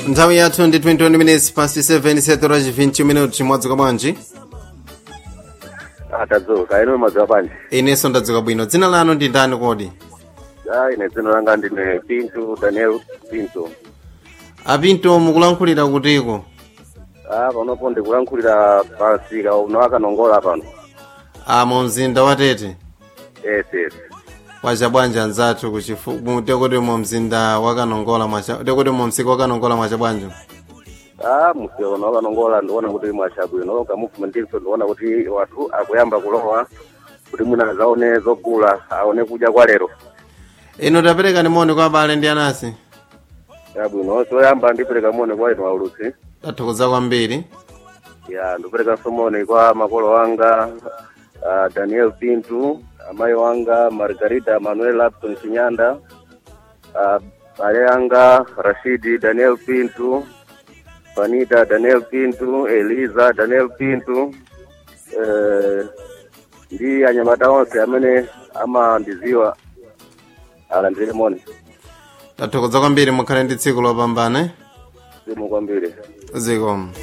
nthawi yathu ndi 21 minutes past 7 setora 20 minuti mwadzuka bwanji atadzuka ino madzuka bwanji inenso ndadzuka bwino dzina lanu ndi ndani kodi a ine dzina langa ndine pinto daniel pinto apinto mukulankhulira kutiko a panopo ndikulankhulira pasika uno akanongola pano a mu mzinda wa tete yes yes wacha bwanji anzathu kuchifu tekuti mu mzinda wakanongola mwacha tekuti mu msika wakanongola mwacha bwanji a musika uno akanongola ndiona kuti mwachabwino kamuvumentinso ndiona kuti wathu akuyamba kulowa kuti mwina azaone zogula aone kudya kwa lero ino tapereka ni moni kwa abale ndi anasi yabwino soyamba ndipereka moni kwa inu aulutsi tathokoza kwambiri ya ndikuperekanso moni kwa makolo wanga uh, daniel pintu amayi wanga margarita manuel lapson chinyanda uh, bale anga rashidi daniel pintu fanita daniel pintu eliza daniel pintu uh, ndi anyamata onse amene amandiziwa alandire moni tathokoza kwambiri mukhale ndi tsiku lopambana simu kwambiri zikomo